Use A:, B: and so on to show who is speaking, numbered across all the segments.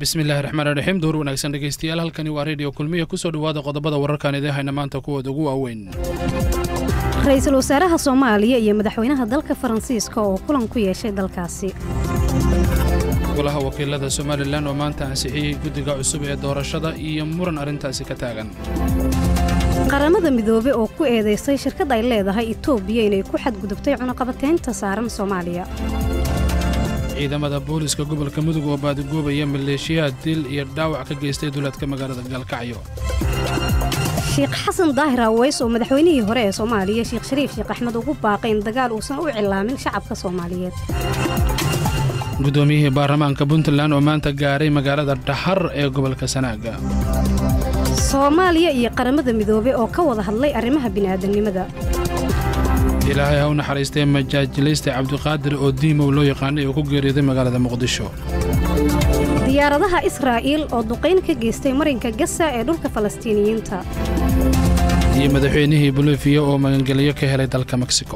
A: bismillahi raxmaan raxiim duur wanaagsan dhegeystayaal halkani waa reediyo kulmiya kusoo dhowaada qodobada wararkaan idin hayna maanta kuwooda ugu waaweyn
B: ra-iisul wasaaraha soomaaliya iyo madaxweynaha dalka faransiiska oo kulan ku yeeshay dalkaasi
A: golaha wakiilada somalilan oo maanta ansixiyey guddiga cusub ee doorashada iyo muran arrintaasi ka taagan
B: qaramada midoobe oo ku eedaysay shirkad ay leedahay itoobiya inay ku xadgudubtay cunaqabataynta saaran soomaaliya
A: ciidamada booliska gobolka mudug oo baadigoobaya maleeshiyaad dil iyo dhaawac ka geystay duleedka magaalada gaalkacyo
B: sheekh xasan daahir aweys oo madaxweynihii hore ee soomaaliya sheekh shariif sheekh axmed ugu baaqay in dagaal uusan u cilaamin shacabka soomaaliyeed
A: guddoomiyihii baarlamaanka puntland oo maanta gaaray magaalada dhaxar ee gobolka sanaaga
B: soomaaliya iyo qaramada midoobe oo ka wada hadlay arrimaha bini'aadamnimada
A: ilaahay ha u naxariistay majaajilaysta cabdiqaadir oo diimow loo yaqaanay oo ku geeriyooday magaalada muqdisho
B: diyaaradaha israa'iil oo duqayn ka geystay marinka gasa ee dhulka falastiiniyiinta
A: iyo madaxweynihii bolifiya oo magangeliyo ka helay dalka meksiko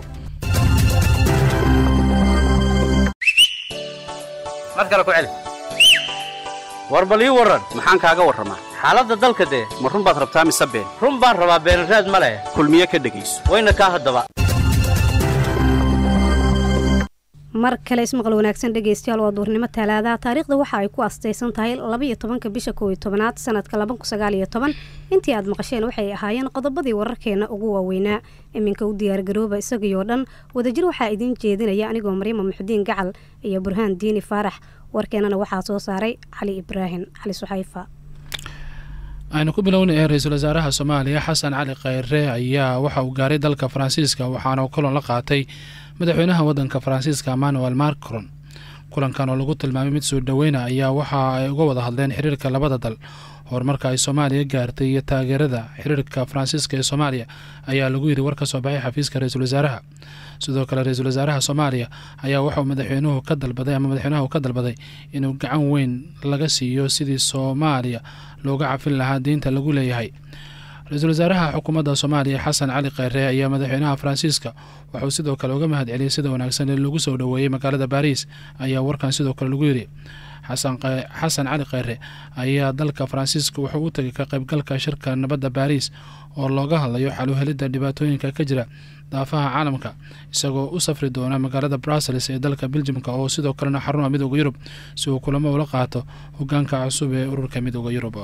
C: mar kale ku celi war bal ii warran maxaan kaaga warramaa xaaladda dalka dee ma run baad rabtaa mise been run baan rabaa beenraad ma leh kulmiye ka dhegayso wayna kaa haddaba
B: mar kale ismaqal wanaagsan dhegaystayaal waa duurnimo talaadaha taariikhda waxa ay ku astaysan tahay labaiyo tobanka bisha kow iyo tobanaad sanadka laba kun sagaal iyo toban intii aad maqasheen waxay ahaayeen qodobadii wararkeena ugu waaweynaa iminka u diyaargarooba isagii oo dhan wadajir waxaa idiin jeedinaya anigoo maryama muxudiin gacal iyo burhaan diini faarax warkeenana waxaa soo saaray cali ibraahim cali suxayfa
A: aynu ku bilowna ee ra-iisul wasaaraha soomaaliya xasan cali khayre ayaa waxa uu gaaray dalka faransiiska waxaana kulan la qaatay madaxweynaha waddanka faransiiska emmanuel macron kulankan oo lagu tilmaamay mid soo dhoweyna ayaa waxa ay uga wada hadleen xiriirka labada dal horumarka ay soomaaliya gaartay iyo taageerada xiriirka faransiiska ee soomaaliya ayaa lagu yidhi war ka soo baxay xafiiska ra-iisul wasaaraha sidoo kale ra-iisul wasaaraha soomaaliya ayaa waxauu madaxweynuhu ka dalbaday ama madaxweynaha ka dalbaday inuu gacan weyn laga siiyo sidii soomaaliya looga cafin lahaa diinta lagu leeyahay ra-iisul wasaaraha xukuumadda soomaaliya xasan cali kheyre ayaa madaxweynaha faransiiska waxauu sidoo kale uga mahad celiyey sida wanaagsan ee lagu soo dhoweeyey magaalada baariis ayaa warkan sidoo kale lagu yidhi xasan cali kheyre ayaa dalka faransiiska wuxuu u tegay ka qaybgalka shirka nabadda baariis oo looga hadlayo xaluhelidda dhibaatooyinka ka jira daafaha caalamka isagoo u safri doona magaalada brussels ee dalka beljimka oo sidoo kalena xaruna midooda yurub si uu kulamo ula qaato hogaanka cusub ee ururka midooda yurub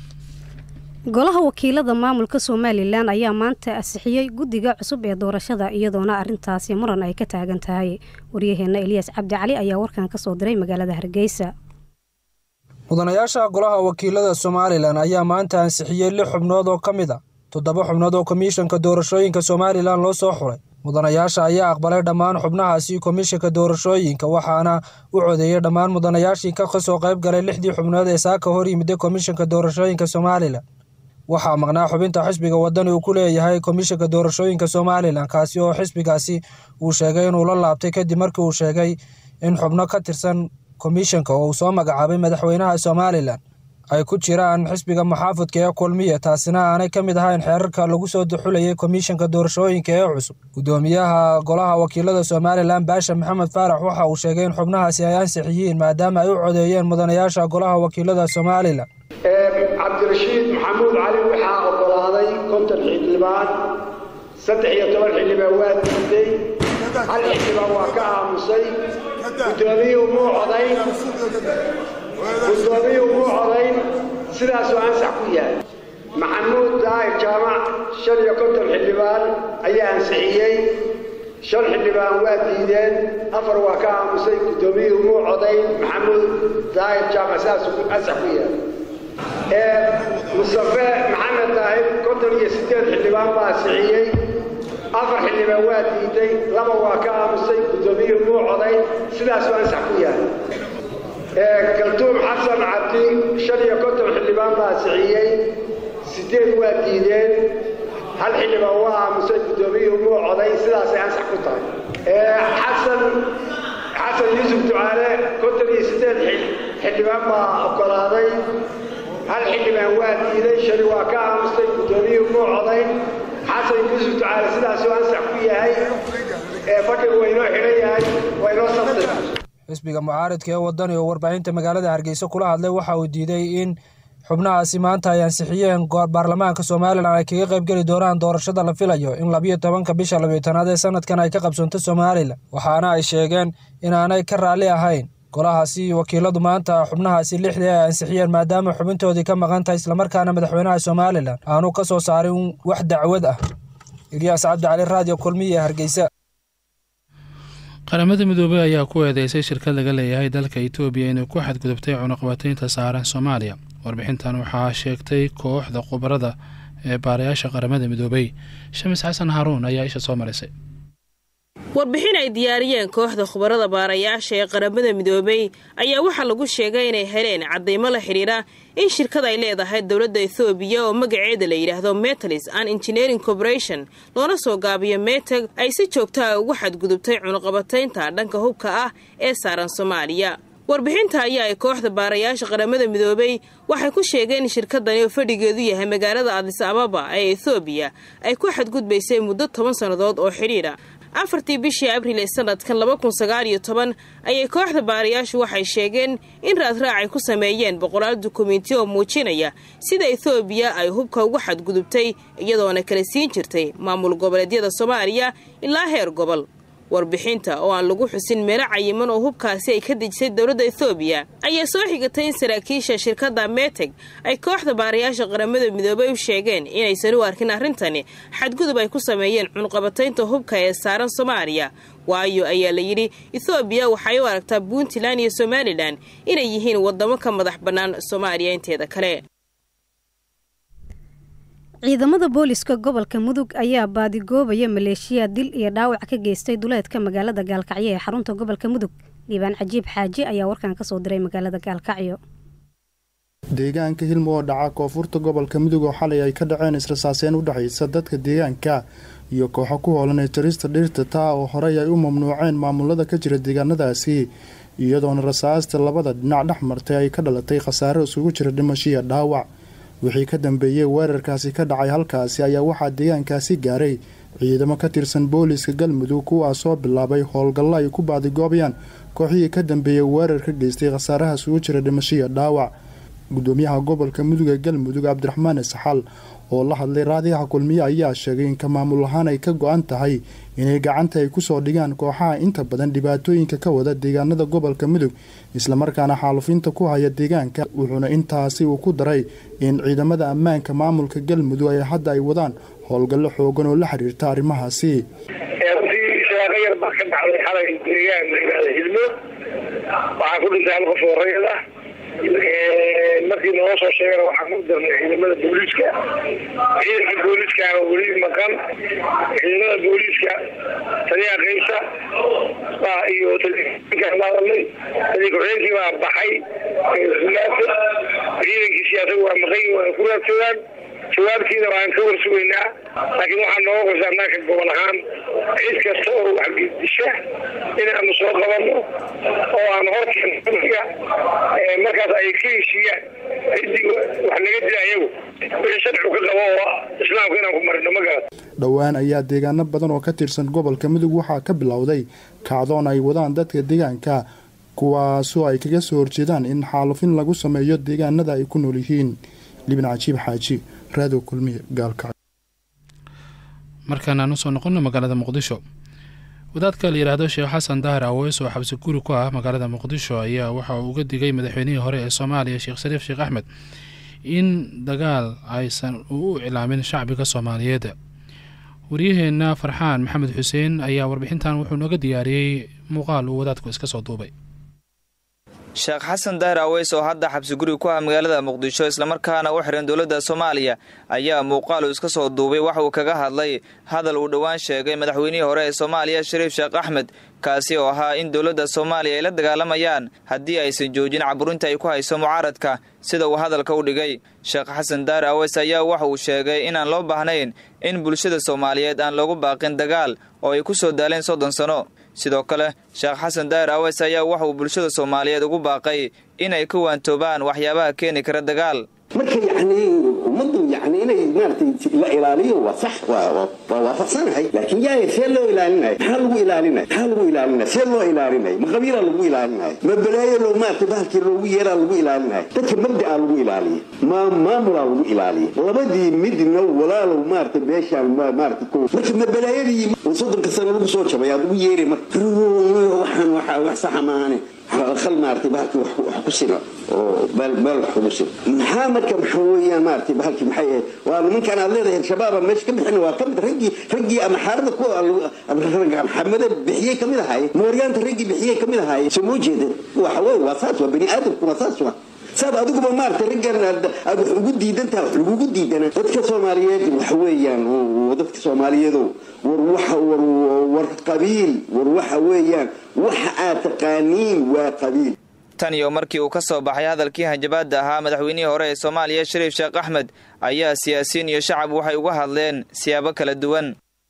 B: golaha wakiilada maamulka somalilan ayaa maanta ansixiyey guddiga cusub ee doorashada iyadoona arintaasi muran ay ka taagan tahay waryaheena eliyaas cabdi cali ayaa warkan ka soo diray magaalada hargeysa
D: mudanayaasha golaha wakiilada somalilan ayaa maanta ansixiyey lix xubnood oo ka mid a toddoba xubnood oo komishanka doorashooyinka somalilan loo soo xuray mudanayaasha ayaa aqbalay dhammaan xubnahaasi komishanka doorashooyinka waxaana u codeeyey dhammaan mudanayaashii ka soo qayb galay lixdii xubnood ee saaka hor yimida komishanka doorashooyinka somalilan waxaa maqnaa xubinta xisbiga wadani uu ku leeyahay komishanka doorashooyinka somalilan kaasi oo xisbigaasi uu sheegay inuu la laabtay kadib markii uu sheegay in xubno ka tirsan komishanka oo uu soo magacaabay madaxweynaha somalilan ay ku jiraan xisbiga maxaafudka ee kulmiya taasina aanay ka mid ahayn xeerarka lagu soo duxulayay komishanka doorashooyinka ee cusub guddoomiyaha golaha wakiilada somalilan baasha maxamed faarax waxa uu sheegay in xubnahaasi ay ansix yihiin maadaama ay u codeeyeen mudanayaasha golaha wakiilada somalilan
E: cabdirashiid maxamuud cali waxaa oggolaaday konton xildhibaan saddex iyo toban xildhibaan waa diiday hal xildhibaan waa ka aamusay guddoomiyuhu muu codayn guddoomiyuhu muu codayn sidaasuu ansax ku yahay maxamuud daahir jaamac shan iyo konton xildhibaan ayaa ansixiyey shan xildhibaan waa diideen afar waa ka aamusay guddoomiyuhu muu codayn maxamuud daahir jaamac sidaasuu ansax ku yahay mustafe maxamed daahir konton iyo siddeed xildhibaan baa ansixiyey afar xildhibaan waa diiday laba waa ka aamusay guddoomiyuhu muu coday sidaasuu ansax ku yahay kaltuum xasan cabdi shan iyo konton xildhibaan baa ansixiyey siddeed waa diideen hal xildhibaan waa aamusay guddoomiyuhu muu coday sidaasay ansax ku tahay xasan xasan yuusuf ducaale konton iyo siddeed xildhibaan baa oggolaaday hal xildhibaan waa diiday shali waa ka aamustay guddoomiyuhu muu codayn xasan yuusuf ducaale sidaasuu ansax ku yahay ee fadhigu waynoo xidhan yahay waynoo sabtay
D: xisbiga mucaaridka ee wadani oo warbaahinta magaalada hargeysa kula hadlay waxa uu diiday in xubnahaasi maanta ay ansixiyeen baarlamaanka somalilan ay kaga qaybgeli doonaan doorashada la filayo in labiyo tobanka bisha labiyo tanaad ee sanadkan ay ka qabsoonto somalilan waxaana ay sheegeen inaanay ka raalli ahayn golahaasi wakiiladu maanta xubnahaasi lixdii ay ansixiyeen maadaama xubintoodii ka maqan tahay islamarkaana madaxweynaha somalilan aanu ka soo saarin wax dacwad ah ilyaas cabdicali raadiyo kulmiye hargeysa
A: qaramada midoobey ayaa ku eedeysay shirkad laga leeyahay dalka etoobiya inay ku xadgudubtay cunuqabataynta saaran soomaaliya warbixintan waxaa sheegtay kooxda khubarada ee baarayaasha qaramada midoobey shamis xasan haruun ayaa isha soo marisay
F: warbixin ay diyaariyeen kooxda khubarada baarayaasha ee qaramada midoobey ayaa waxaa lagu sheegay inay heleen caddaymo la xidhiidha in shirkad ay leedahay dowladda ethoobiya oo magaceeda la yidhaahdo metalis and engineering corporation loona soo gaabiyo meteg ay si joogta ah ugu xadgudubtay cunuqabataynta dhanka hubka ah ee saaran soomaaliya warbixinta ayaa ay kooxda baarayaasha qaramada midoobey waxay ku sheegeen in shirkadani oo fadhigeedu yahay magaalada adis ababa ee ethoobiya ay ku xadgudbaysay muddo toban sannadood oo xidhiidha afartii bishii abriil ee sanadkan laba kun sagaal iyo toban ayay kooxda baarayaashu waxay sheegeen in raadraac ay ku sameeyeen boqolaal dukumenti oo muujinaya sida ethoobiya ay hubka ugu xadgudubtay iyadoona kala siin jirtay maamul goboleedyada soomaaliya ilaa heer gobol warbixinta oo aan lagu xusin meelo cayiman oo hubkaasi ay ka dejisay dowladda ethoobiya ayaa soo xigatay in saraakiisha shirkadda meteg ay kooxda baarayaasha qaramada midoobey u sheegeen inaysan u arkin arrintani xadgudub ay ku sameeyeen cunqabataynta hubka ee saaran soomaaliya waayo ayaa la yidhi ethoobiya waxay u aragtaa puntland iyo somalilan inay yihiin waddamo ka madax bannaan soomaaliya inteeda kale
B: ciidamada booliska gobolka mudug ayaa baadigoobaya maleeshiya dil iyo dhaawac ka geystay duleedka magaalada gaalkacyo ee xarunta gobolka mudug dhiibaan cajiib xaaji ayaa warkan kasoo diray magaalada gaalkacyo
G: deegaanka hilmo oo dhaca koonfurta gobolka mudug oo xalay ay ka dhaceen israsaaseen u dhexaysa dadka deegaanka iyo kooxo ku hoolan ee jarista dhirta taa oo horey ay u mamnuuceen maamulada ka jira deegaanadaasi iyadoona rasaasta labada dhinac dhex martay ay ka dhalatay khasaare isugu jira dhimashiya dhaawac wixii ka dambeeyey weerarkaasi ka dhacay halkaasi ayaa waxaa deegaankaasi gaaray ciidamo ka tirsan booliiska galmudug kuwaas soo bilaabay howlgallo ay ku baadigoobayaan kooxihii ka dambeeyey weerar ka geystay khasaaraha isugu jira dhimashiya dhaawac gudoomiyaha gobolka mudug ee galmudug cabdiraxmaan isxal oo la hadlay raadiyaha kulmiye ayaa sheegay in ka maamul ahaan ay ka go-an tahay inay gacanta ay kusoo dhigaan kooxaha inta badan dhibaatooyinka ka wada deegaanada gobolka mudug islamarkaana xaalufinta ku haya deegaanka wuxuuna intaasi uu ku daray in ciidamada ammaanka maamulka galmudug ay hadda ay wadaan howlgallo xoogan oo la xiriirta arrimahaasi
H: shaqo yar baa ka dhacday xalay deegaan layihahda hilmo waxaa ku dhintay hal qof oo rayid ah markii naloo soo sheegana waxaan ku darnay ciidamada booliiska ciidanka booliiskaana weli maqan ciidamada booliiska taliyaha kaysa iyo taliyakaan la hadalnay taliya ku-xigeenkii baa baxay maanta ciidankii siyaasadu waa maqan waana ku raadsadaan jawaabtiina waan ka warsugaynaa laakiin waxaa nooga qorsa annaga gobol ahaan cid kasta oo waxgedisha inaanu soo qabanno oo aan horkeena markaas ay ka heshiiyaan ciddii wax naga dila ayagu wixii sharcigu ka qabo oo islaamka inaan ku marino ma garat
G: dhowaan ayaa deegaano badan oo ka tirsan gobolka mudug waxaa ka bilowday kacdoon ay wadaan dadka deegaanka kuwaasoo ay kaga soo horjeedaan in xaalufin lagu sameeyo deegaanada ay ku nool yihiin libin cajiib xaaji raado kulmiye gaalkacyo
A: markaan aan usoo noqono magaalada muqdisho wadaadka la yidhaahdo sheekh xasan dahir aweys oo xabsi guri ku ah magaalada muqdisho ayaa waxa uu uga digay madaxweynihii hore ee soomaaliya sheekh shariif sheekh axmed in dagaal aysan uu u iclaamin shacbiga soomaaliyeed waryaheena farxaan maxamed xuseen ayaa warbixintan wuxuu nooga diyaariyey muuqaal uu wadaadku iska soo duubay
I: sheekh xasan dahir aweys oo hadda xabsi guri ku ah magaalada muqdisho islamarkaana u xiran dowladda soomaaliya ayaa muuqaal uu iska soo duubay waxa uu kaga hadlay hadal uu dhowaan sheegay madaxweynihii hore ee soomaaliya shariif sheekh axmed kaasi oo ahaa in dowladda soomaaliya ay la dagaalamayaan haddii aysan joojin caburinta ay ku hayso mucaaradka sida uu hadalka u dhigay sheekh xasan dahir aweys ayaa waxa uu sheegay inaan loo baahnayn in bulshada soomaaliyeed aan loogu baaqin dagaal oo ay ku soo daaleen soddon sano sidoo kale sheekh xasan daahir aweys ayaa waxa uu bulshada soomaaliyeed ugu baaqay inay ka waantoobaan waxyaabaha keeni kara dagaal
J: marka yacni ummaddu yacni inay maaragtay la ilaaliyo waa sax waa waafaqsanahay laakiin yaaya see loo ilaalinaya maxaa lagu ilaalinaya maxaa lagu ilaalinaya see loo ilaalinaya ma qabiilaa lagu ilaalinaya ma balaayo loo maarata bahalkii loogu yeeraa lagu ilaalinaya dadka mabda'a lagu ilaaliya ma maamulaa lagu ilaaliya labadii midna walaalow maarata meeshaan maarata ko marka ma balaayadii soddonka sano lagu soo jabay aad ugu yeeri marka waxaan wax saxa maahane al maarata bahalki wax ku sina oo meel wax kugu sina maxaa marka maxaa weeyaan maarata bahalki maxay ahayd waa nimankan aad leedahay al-shabaaba meesha ka bixin waa kamid raggii raggii ama xaarada ku xamada bixiyey kamid ahaye mooryaanta raggii bixiyey kamid ahaye soo moo jeeda waxa wey waa saas waa bani aadamku waa saas waa saab adiguba maarata raggan aad wax ugu diidantaha wax lagugu diidana dadka soomaaliyeed waxa weeyaan dadka soomaaliyeedo war waxa war war qabiil war waxa weeyaan waxa aad taqaaniin waa qabiil
I: tan iyo markii uu ka soo baxay hadalkii hanjabaadda ahaa madaxweynihii hore ee soomaaliya shariif sheekh axmed ayaa siyaasiyiin iyo shacab waxay uga hadleen siyaabo kala duwan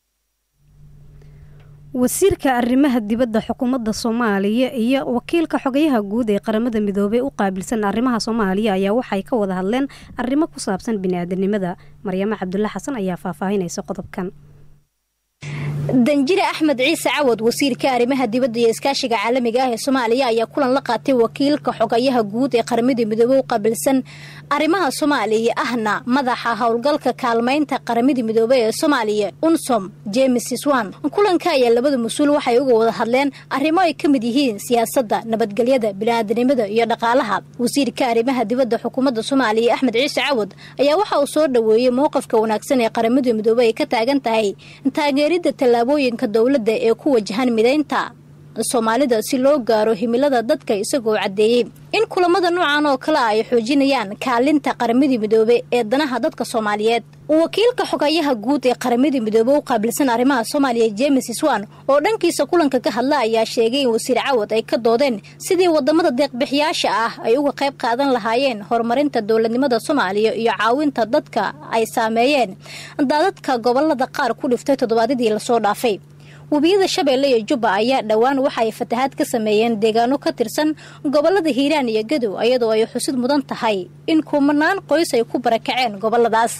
B: wasiirka arrimaha dibadda xukuumadda soomaaliya iyo wakiilka xogayaha guud ee qaramada midoobey u qaabilsan arrimaha soomaaliya ayaa waxay ka wada hadleen arrimo ku saabsan biniaadanimada maryamo cabdulle xasan ayaa faahfaahinaysa qodobkan
K: danjire axmed ciise cawad wasiirka arrimaha dibadda iyo iskaashiga caalamiga ah ee soomaaliya ayaa kulan la qaatay wakiilka xogayaha guud ee qaramada midoobey u qaabilsan arrimaha soomaaliya ahna madaxa howlgalka kaalmaynta qaramada midoobey ee soomaaliya unsom jemes swan kulanka ayaa labada mas-uul waxay uga wada hadleen arrimo ay ka mid yihiin siyaasadda nabadgelyada biniaadanimada iyo dhaqaalaha wasiirka arrimaha dibadda xukuumadda soomaaliya axmed ciise cawad ayaa waxa uu soo dhoweeyey mowqafka wanaagsan ee qaramada midoobey ay ka taagan tahay taageeridda tallaabooyinka dowladda ee ku wajahan midaynta soomaalida si loo gaaro himilada dadka isagoo caddeeyey in kulamada noocan oo kale ay xoojinayaan kaalinta qaramadii midoobe ee danaha dadka soomaaliyeed wakiilka xogayaha guud ee qaramadii midoobe u qaabilsan arrimaha soomaaliya jemes swan oo dhankiisa kulanka ka hadla ayaa sheegay in wasiir cawad ay ka doodeen sidii wadamada deeqbixiyaasha ah ay uga qayb qaadan lahaayeen horumarinta dowladnimada soomaaliya iyo caawinta dadka ay saameeyeen daadadka gobolada qaar ku dhiftay toddobaadyadii lasoo dhaafay webiyada shabeelle iyo jubba ayaa dhowaan waxa ay fatahaad ka sameeyeen deegaano ka tirsan gobolada hiiraan iyo gadow iyadoo ay xusid mudan tahay in kumanaan qoys ay ku barakaceen goboladaas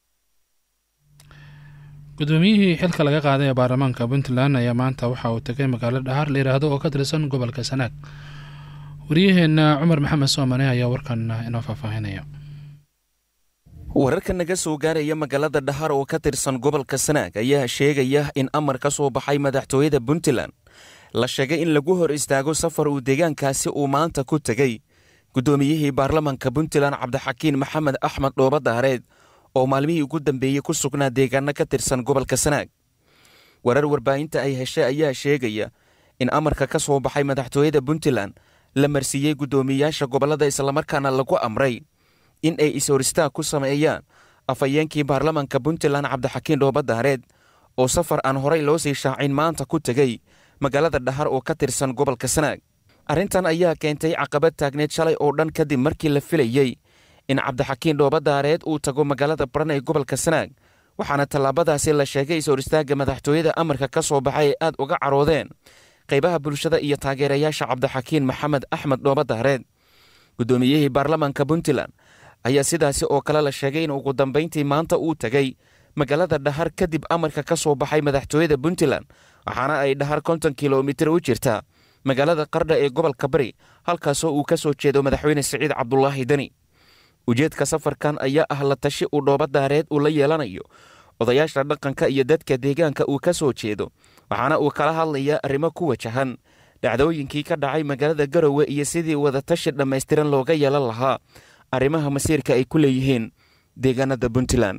A: guddoomiyihii xilka laga qaaday ee baarlamaanka puntland ayaa maanta waxa uu tegay magaalo dhahaar la yidhaahdo oo ka tirsan gobolka sanaag waryaheena cumar maxamed soomane ayaa warkan inoo faahfaahinaya
L: wararka naga soo gaaraya magaalada dhahar oo ka tirsan gobolka sanaag ayaa sheegaya in amar ka soo baxay madaxtooyada puntland la sheegay in lagu hor istaago safar uu deegaankaasi uu maanta ku tegey guddoomiyihii baarlamaanka puntland cabdixakiin maxamed axmed dhooba daareed oo maalmihii ugu dambeeyey ku sugnaa deegaano ka tirsan gobolka sanaag warar warbaahinta ay heshay ayaa sheegaya in amarka ka soo baxay madaxtooyada puntland la marsiiyey guddoomiyayaasha gobollada islamarkaana lagu amray in ay is-horistaag ku sameeyaan afhayeenkii baarlamaanka puntland cabdixakiin dhooba daareed oo safar aan horay loo sii shaacin maanta ku tegey magaalada dhahar oo ka tirsan gobolka sanaag arrintan ayaa keentay caqabad taagneed shalay oo dhan kadib markii la filayey in cabdixakiin dhooba daareed uu tago magaalada baran ee gobolka sanaag waxaana tallaabadaasi la sheegay is-horistaagga madaxtooyada amarka ka soo baxay ay aad uga caroodeen qaybaha bulshada iyo taageerayaasha cabdixakiin maxamed axmed dhooba daareed guddoomiyihii baarlamaanka puntland ayaa sidaasi oo kale la sheegay in ugu dambayntii maanta uu tegey magaalada dhahar kadib amarka ka soo baxay madaxtooyada puntland waxaana ay dhahar konton kilomitir u jirtaa magaalada qardha ee gobolka bari halkaasoo uu ka soo jeedo madaxweyne siciid cabdulaahi deni ujeedka safarkan ayaa ah la tashi uu dhooba daareed uu la yeelanayo odayaasha dhaqanka iyo dadka deegaanka uu ka soo jeedo waxaana uu kala hadlayaa arrimo ku wajahan dhacdooyinkii ka dhacay magaalada garowe iyo sidii wadatashi dhammaystiran looga yeelan lahaa arrimaha masiirka ay ku leeyihiin deegaanada puntland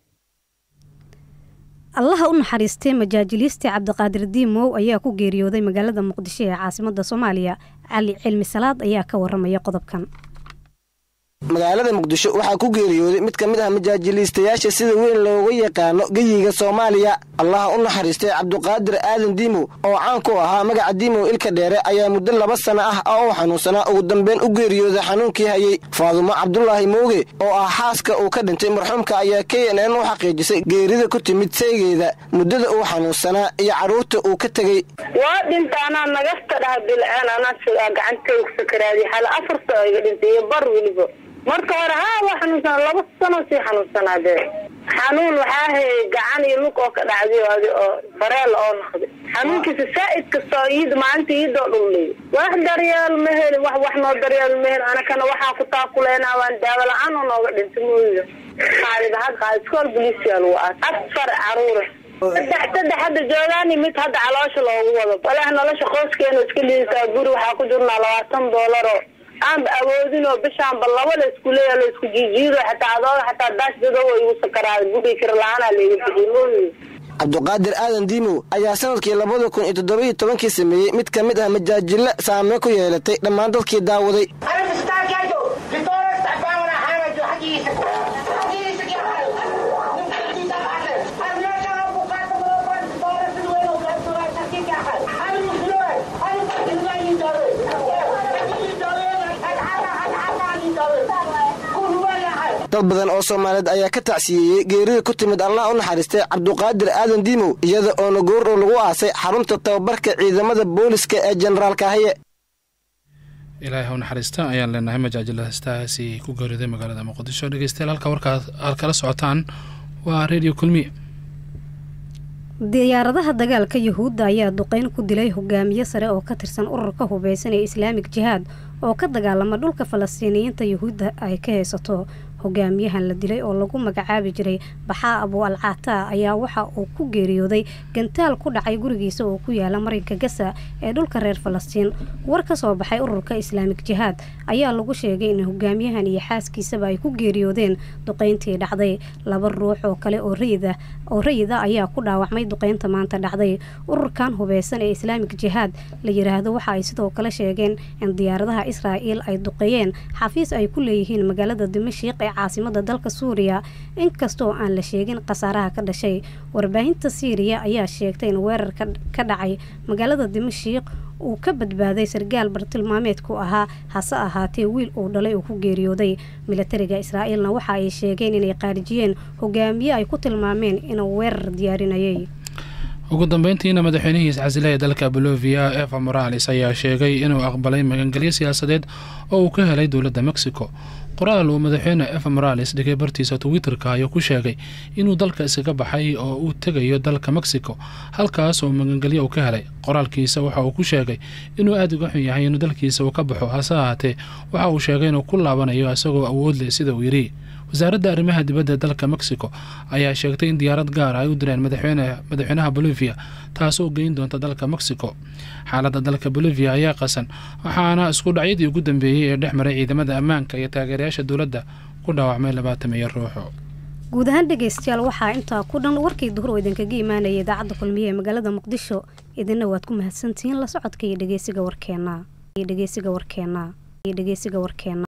B: allaha u naxariistay majaajiliistii cabdiqaadir diimow ayaa ku geeriyooday magaalada muqdisho ee caasimada soomaaliya cali cilmi salaad ayaa ka waramaya qodobkan
M: magaalada muqdisho waxaa ku geeriyooday mid ka mid ah majaajiliistayaasha sida weyn looga yaqaano geyiga soomaaliya allaha u naxariistay cabduqaadir aadan diimow oo caan ku ahaa magaca diimow ilka dheere ayaa muddo laba sana ah oo uu xanuunsanaa ugu dambeyn u geeriyooday xanuunkii hayey faadumo cabdulaahi mowge oo ah xaaska uu ka dhintay marxuumka ayaa k n n u xaqiijisay geerida ku timid saygeeda muddada uu xanuunsanaa iyo carruurta uu ka tegey
N: waa dhinta anaa nagasta dhaha bilceen anaa gacantaygu sakaraadiy xala afar soo iga dhintay iyo bar weliba marka hore haa waa xanuunsanaa laba sano sii xanuunsanaa dee xanuun waxaa hayay gacan iyo lug oo ka dhacday adi oo fareel oo noqday xanuunkiisa saa'id kastoo iid maalinta iidoo dhulliy wax daryeel ma helin wax wax noo daryeel ma helin anakana waxaan ku taakuleynaa waan daawo la-aan oo nooga dhintay mooyda qaadida had qaad iskool bolisia lagu aas afar caruura saddex saddex hadda joogaani mid hadda caloosha loogu wado walaah nolosha qoyskeena iska liisaa guri waxaa ku jirnaa labaatan doolaro aanba awoodin oo bishaanba laba la isku leeya la isku jiijiido xataa adooga xataa daash dadow igu sakaraaday guriga kira la-aanaa layga bixiyey mooyda
M: cabduqaadir aadan diimow ayaa sanadkii labada kun iyo toddoba-iyo tobankii sameeyey mid ka mid ah majaajilo saameyn ku yeelatay dhammaan dadkii daawaday dad badan oo soomaaliyeed ayaa ka tacsiyeeyey geerida ku timid allah u naxariistay cabduqaadir aadan diimow iyada oona goordhow lagu aasay xarunta tababarka ciidamada booliska ee jenaraal kaahiye
A: ilaahay haw naxariista ayaan leenahay majaajiladastaasi ku geeriday magaalada muqdisho dhegeystayaal halka warkaa aad kala socotaan waa redio kulmiye
B: diyaaradaha dagaalka yuhuudda ayaa duqeyn ku dilay hogaamiye sare oo ka tirsan ururka hubeysan ee islaamik jihaad oo ka dagaalama dhulka falastiiniyiinta yuhuudda ay ka haysato hogaamiyahan la dilay oo lagu magacaabi jiray baxaa abu al caataa ayaa waxa uu ku geeriyooday gantaal ku dhacay gurigiisa oo ku yaala marinka gasa ee dhulka reer falastiin war ka soo baxay ururka islaamik jihaad ayaa lagu sheegay in hogaamiyahan iyo xaaskiisaba ay ku geeriyoodeen duqeyntii dhacday laba ruux oo kale oo rayida oo rayida ayaa ku dhaawacmay duqeynta maanta dhacday ururkan hubeysan ee islaamik jihaad la yiraahdo waxa ay sidoo kale sheegeen in diyaaradaha israa'iil ay duqeeyeen xafiis ay ku leeyihiin magaalada dimashiiq ee caasimada dalka suuriya inkastoo aan la sheegin khasaaraha ka dhashay warbaahinta siiriya ayaa sheegtay in weerarka ka dhacay magaalada dimashiiq uu ka badbaaday sargaal bartilmaameedku ahaa hase ahaatee wiil uu dhalay uu ku geeriyooday milatariga israa'iilna waxa ay sheegeen inay qaarijiyeen hogaamiye ay ku tilmaameen inuu weerar diyaarinayay
A: ugu dambeyntiina madaxweynihii iscasilaya dalka bolovia eva morales ayaa sheegay inuu aqbalay magangelyo siyaasadeed oo uu ka helay dowladda mexico qoraal uu madaxweyne eva morales dhigay bartiisa twitter-ka ayuu ku sheegay inuu dalka iskaga baxay oo uu tegayo dalka mexico halkaas oo magangelyo uu ka helay qoraalkiisa waxa uu ku sheegay inuu aada uga xun yahay inuu dalkiisa uu ka baxo hase ahaatee waxa uu sheegay inuu ku laabanayo isagoo awood leh sida uu yidhi wasaaradda arrimaha dibadda dalka mexico ayaa sheegtay in diyaarad gaar ay u direen madaxweynaha bolivia taasoo geyn doonta dalka mexico xaaladda dalka bolivia ayaa qasan waxaana isku dhacyadii ugu dambeeyey ee dhex maray ciidamada ammaanka iyo taageerayaasha dowladda ku dhaawacmay labaatan iyo ruuxo
B: guud ahaan dhegaystayaal waxaa intaa ku dhan warkii duhur oo idinkaga imaanaya idaacadda kulmiye ee magaalada muqdisho idinna waad ku mahadsantihiin la socodka iyo dhegeysiga warkeena